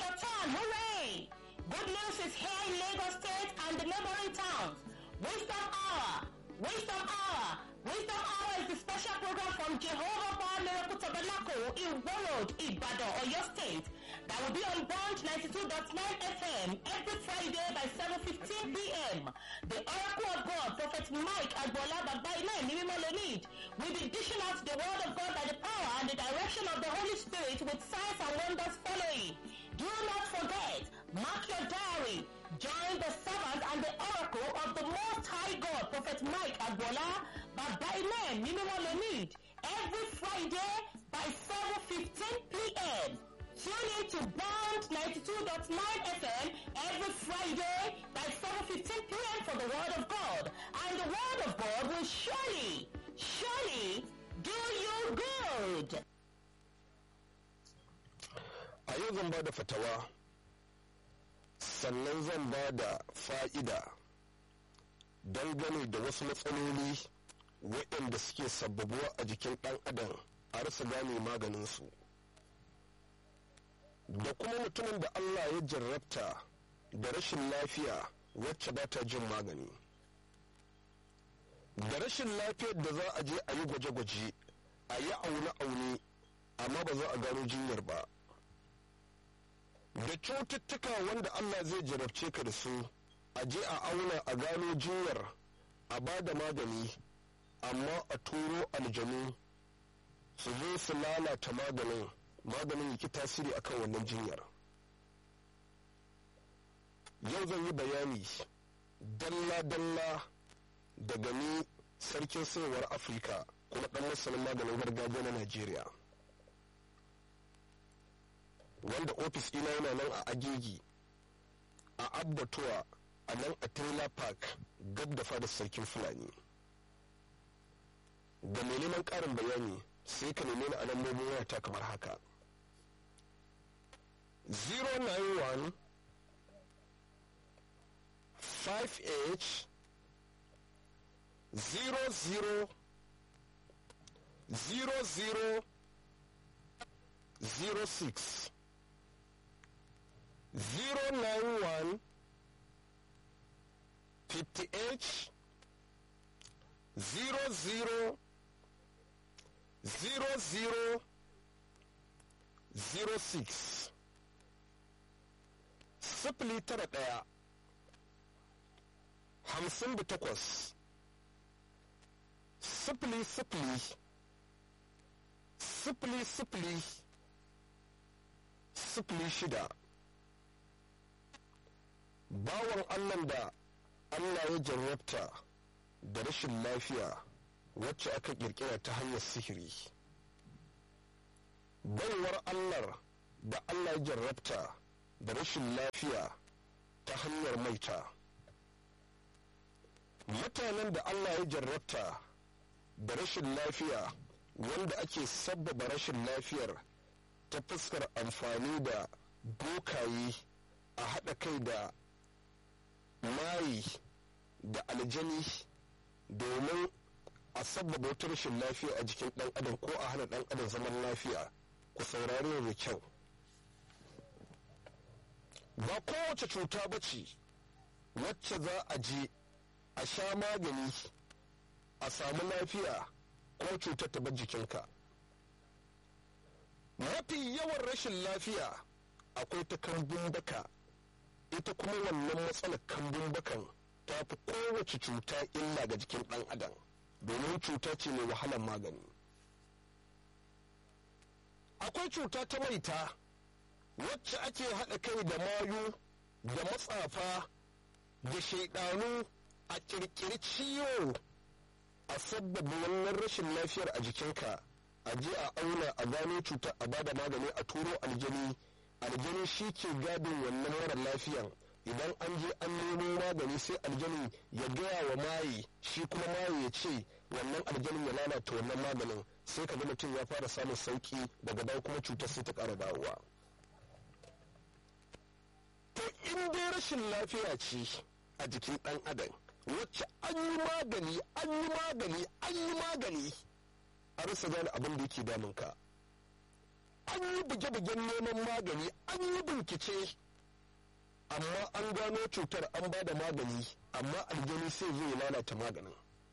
your turn. Hooray! Good news is here in Lagos State and the neighboring towns. Wisdom Hour. Wisdom Hour. Wisdom Hour is the special program from Jehovah Bar Miracle Tabernacle in Warroad, Ibadan, Oyo State that will be on Branch 92.9 FM every Friday by 7.15 p.m. The Oracle of God, Prophet Mike Agbola Babaile Nimimelonid, will be dishing out the word of God by the power and the direction of the Holy Spirit with signs and wonders following. Do not forget, mark your diary. Join the servant and the oracle of the Most High God, Prophet Mike Agbola Babaile Nimimelonid, every Friday by 7.15 p.m. Tune in to Bond 92.9 FM every Friday by 7.15 p.m. for the Word of God. And the Word of God will surely, surely do you good. a yau zan ba da fatawa sannan zan ba da fa'ida dangane da wasu matsaloli waɗanda suke sababuwa a jikin ɗan adam a rasa gane maganinsu da kuma mutumin da allah ya jarrabta da rashin lafiya wacce ba ta jin magani da rashin lafiyar da za a je a yi gwaje-gwaje a yi aune-aune amma ba za a gano jinyar ba da cututtuka wanda Allah zai jarabce ka da su a je a auna a gano jinyar a ba da magani amma a turo aljanu su zo su lalata maganin maganin yake tasiri akan wannan jinyar yau zan yi bayani dalla-dalla daga ni sarkin sayarwar afirka kuma dan masanin maganin gargajiya na najeriya wanda ofis ina yana nan a agegi a abbatuwa a nan a trailer park gab da fadar sarkin fulani da mai neman karin bayani sai ka neme ni a lambobin wayata kamar haka 091 5h 00 00 06 091 58 00 00 06 sifili tara ɗaya hamsin da takwas sifili sifili sifili sifili sifili shida bawan allah da allah ya jarrabta da rashin lafiya wacce aka kirkira ta hanyar sihiri baiwar allah da allah ya jarrabta da rashin lafiya ta hanyar maita mutanen da allah ya jarrabta da rashin lafiya wanda ake sabbaba rashin lafiyar ta fuskar amfani da bokaye a haɗa kai da mayi da aljani domin a sabbaba wata rashin lafiya a jikin ɗan adam ko a hana ɗan adam zaman lafiya ku saurari da kyau ba kowace cuta ba ce wacce za a je a sha magani a samu lafiya ko cutar ta bar jikinka mafi yawan rashin lafiya akwai ta kambun baka ita kuma wannan matsalar kambun bakan ta fi kowace cuta illa ga jikin ɗan adam domin cuta ce mai wahalar magani akwai cuta ta maita wacce ake haɗa kai da mayu da matsafa da shaidanu a ƙirƙiri ciwo a sabbaba wannan rashin lafiyar a jikinka a je a auna a gano cutar a bada magani a turo aljani aljani shi ke gadin wannan mara lafiyan idan an je an nemo magani sai aljanin ya gaya wa maye shi kuma maye ya ce wannan aljanin ya lalata wannan maganin sai ka ga mutum ya fara samun sauki daga dawo kuma cutar sai ta ƙara dawowa to in dai rashin lafiya ce a jikin ɗan adam wacce an yi magani an yi magani an yi magani a rasa gane abin da yake damunka an yi buge-bugen neman magani an yi bincike amma an gano cutar an ba da magani amma aljani sai zai lalata maganin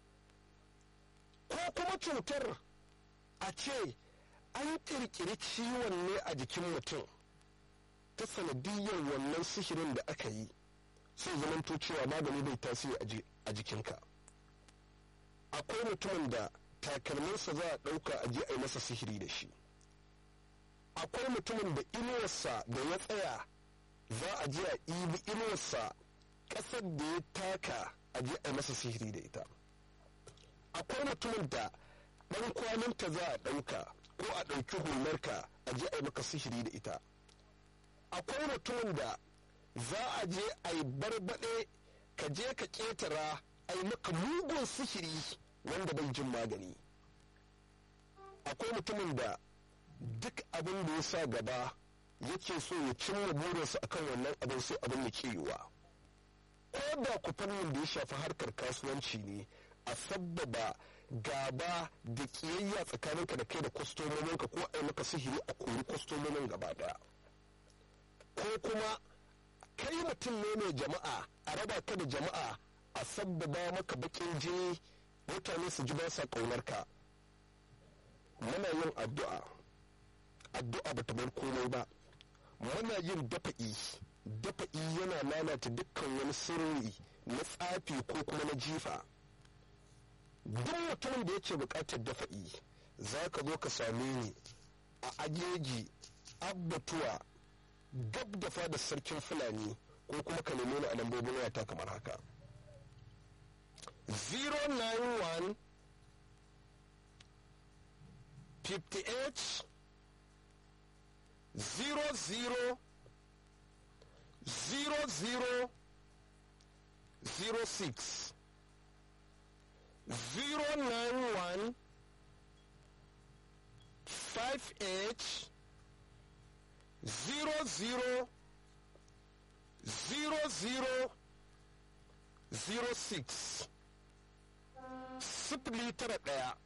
ko kuma cutar a ce an kirkiri ciwon ne a jikin mutum ta sanadiyyar wannan sihirin da aka yi sai zamanto cewa magani bai tasiri a jikinka akwai mutumin da takalminsa za a ɗauka a je a yi masa sihiri da shi akwai mutumin da inuwarsa da ya tsaya za a je a ibi inuwarsa ƙasar da ya taka a je a yi masa sihiri da ita akwai mutumin da ɗan kwaninta za a ɗauka ko a ɗauki hularka a je a yi maka sihiri da ita akwai mutumin da za a je a yi barbaɗe ka je ka ƙetara a yi maka mugun sihiri wanda bai jin magani akwai mutumin da duk abin da ya sa gaba yake so ya cimma burinsa akan wannan abin sai abin ya ke yiwa ko da ku fannin da ya shafi harkar kasuwanci ne a sabbaba gaba da kiyayya tsakaninka da kai da kwastomominka ko a yi maka sihiri a kori kwastomomin gaba daya ko kuma kai mutum ne mai jama'a a raba ka da jama'a a sabbaba maka bakin jini mutane su ji ba sa ƙaunarka muna yin addu'a addu'a ba ta bar komai ba muna yin dafa'i dafa'i yana lalata dukkan wani sirri na tsafi ko kuma na jifa duk mutumin da yake buƙatar dafa'i za ka zo ka same ni a ajeji abbatuwa gab da fadar sarkin fulani ko kuma ka neme ni a lambobin wayata kamar haka 091 58 00 00 06 091 58 00 00 06 sifili tara ɗaya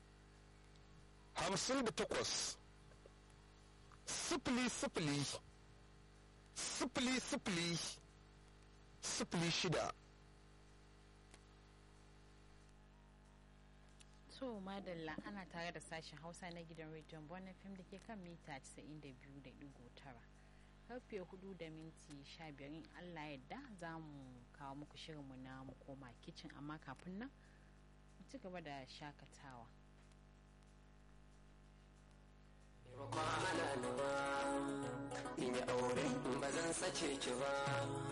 hamsin da takwas sifili sifili sifili sifili sifili shida to madalla ana tare da sashen hausa na gidan rediyon bonan fim da ke kan mita 92.9 karfe 4 da minti 15 in allah yadda za mu kawo muku shirinmu na mu koma kicin amma kafin nan mu ci gaba da shakatawa Ba ana ba, in yi aure ba zan sace ki ba.